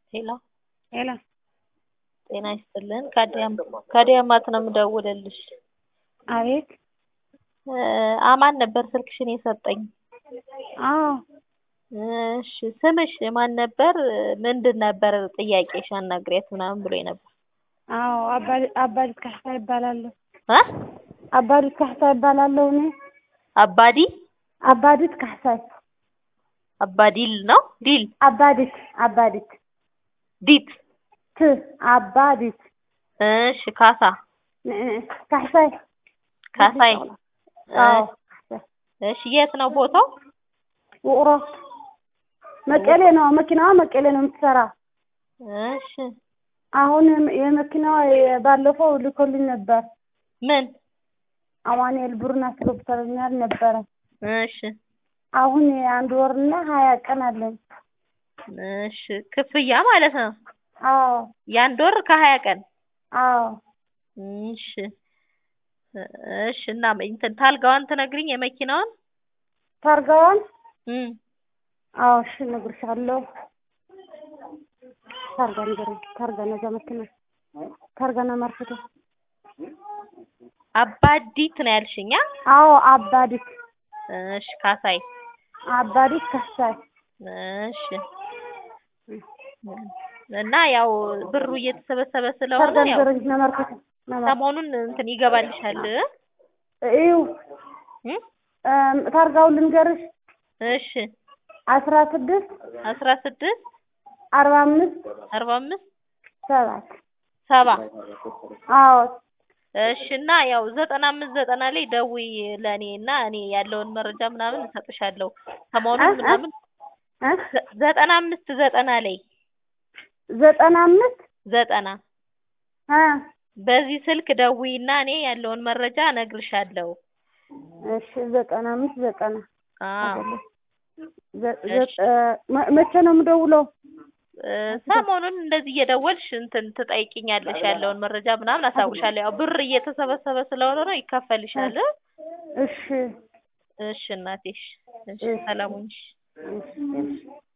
ሄሎ ሄሎ ጤና ይስጥልን ከአዲያም ከአዲያማት ነው የምደውልልሽ አቤት አማን ነበር ስልክሽን የሰጠኝ አዎ እሺ ስምሽ ማን ነበር ምንድን ነበር ጥያቄሽ አናግሪያት ምናምን ብሎኝ ነበር አዎ አባዲት ካሕሳ ይባላለሁ እ አባዲት ካሕሳ ይባላለሁ እኔ አባዲ አባዲት ካሕሳይ አባዲል ነው ዲል አባዲት አባዲት ዲት ት አባዲት እሺ ካሳ ካሕሳይ ካሳይ አዎ እሺ የት ነው ቦታው ውቅሮ መቀሌ ነው መኪናዋ መቀሌ ነው የምትሰራ እሺ አሁን የመኪናዋ ባለፈው ልኮልኝ ነበር ምን አማኑኤል ብሩን አስገብቶልኛል ነበረ እሺ አሁን የአንድ ወርና ሀያ ቀን አለኝ እሺ ክፍያ ማለት ነው አዎ የአንድ ወር ከሀያ ቀን አዎ እሺ እሺ እና እንትን ታልጋዋን ትነግሪኝ የመኪናዋን ታርጋዋን እም አዎ እሺ እነግርሻለሁ ታርጋ ንገረኝ ታርጋ ነዛ መኪና ታርጋና ማርፈቶ አባዲት ነው ያልሽኛ አዎ አባዲት እሺ ካሳይ አባዲት ካሕሳይ እሺ እና ያው ብሩ እየተሰበሰበ ስለሆነ ታርጋ ያው ንገረኝ ነመርፈቶ ሰሞኑን እንትን ይገባልሻል እዩ እም ታርጋውን ልንገርሽ እሺ አስራ ስድስት አስራ ስድስት አርባ አምስት አርባ አምስት ሰባት ሰባ አዎ እሺ እና ያው ዘጠና አምስት ዘጠና ላይ ደውይ ለእኔ እና እኔ ያለውን መረጃ ምናምን እሰጥሻለሁ ሰሞኑን ምናምን ዘጠና አምስት ዘጠና ላይ ዘጠና አምስት ዘጠና እ በዚህ ስልክ ደውይና እኔ ያለውን መረጃ እነግርሻለሁ እሺ ዘጠና አምስት ዘጠና አዎ መቼ ነው የምደውለው ሰሞኑን እንደዚህ እየደወልሽ እንትን ትጠይቂኛለሽ ያለውን መረጃ ምናምን አሳውቅሻለሁ ያው ብር እየተሰበሰበ ስለሆነ ነው ይከፈልሻል እሺ እሺ እናቴ እሺ ሰላም ሁኚ እሺ